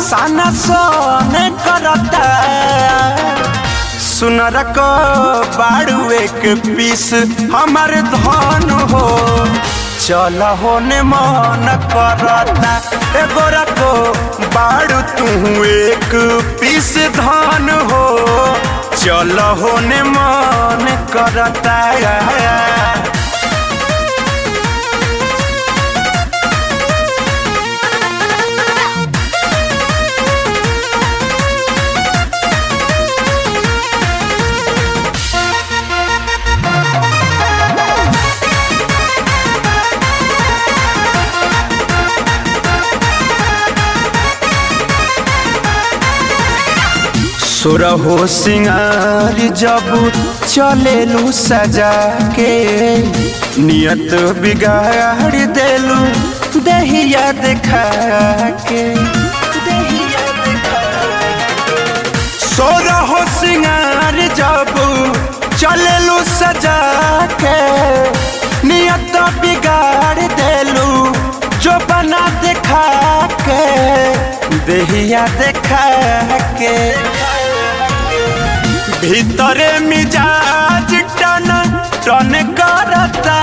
साना सोने करता सुनर को बाड़ू एक पीस हमार धन हो चल होने मन करता ए गोरा को बाड़ू तू एक पीस धन हो चल होने मन करता सुरहो सिंगार जब चलेलू सजा के नियत बिगाड़ देलू दहिया देखा के दहिया देखा सोरहो सिंगार जब चलेलू सजा के नियत बिगाड़ देलू जो बना देखा के दहिया देखा के भीतरे मिजाज टन टन करता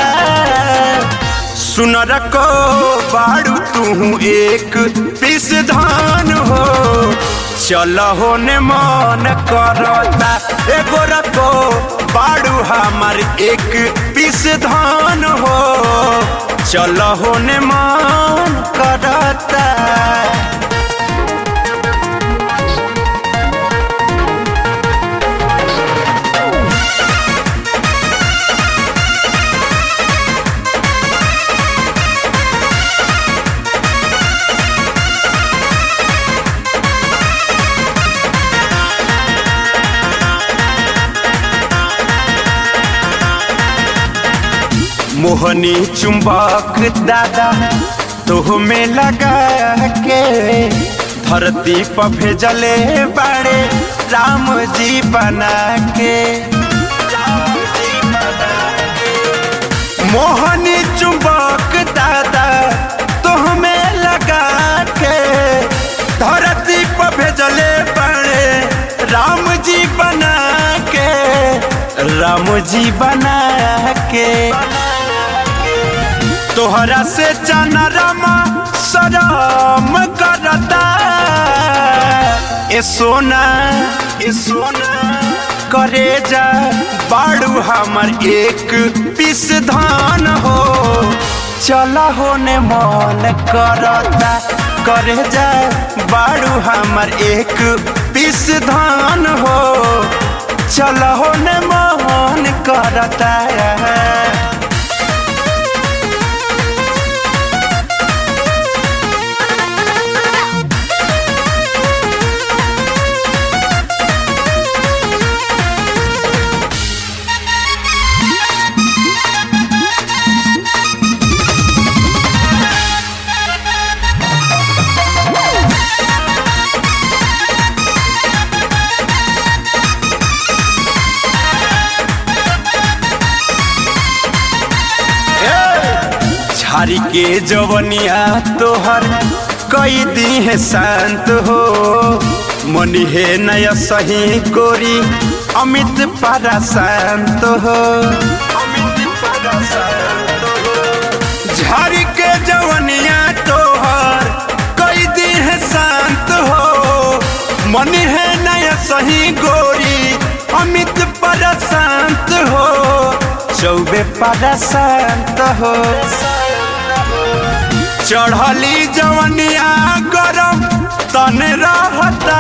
सुनर को बाड़ू तू एक पीस धान हो चल होने मन करता एगो रको बाड़ू हमार एक पीस धान हो चल होने मन करता मोहनी चुंबक दादा तो में लगा के धरती पर भेजले बाड़े राम जी बना के मोहनी चुंबक दादा तो में लगा के धरती पर भेजले बाड़े राम जी बना के राम जी बना के तोहरा से चनरमा शरम करता ए सोना ए सोना करे जा बाड़ू हमर एक पीस धान हो चला होने मन करता करे जा बाड़ू हमर एक पीस धान हो चला होने मन करता झारी के जवनिया तोहर कई दी है शांत हो मनी है नया सही गोरी अमित पारा शांत हो झारी के जवनिया तोहर कई दी है शांत हो मनी है नया सही गोरी अमित पारा शांत हो चौबे पारा शांत हो चढ़ली जवनिया गरम तन रहता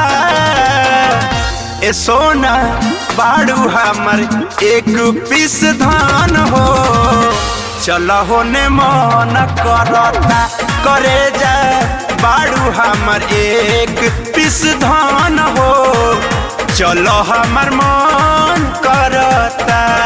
ए सोना बाड़ू हमर एक पीस धान हो चल होने मन करता करे जा बाड़ू हमर एक पीस धान हो चलो हमर मन करता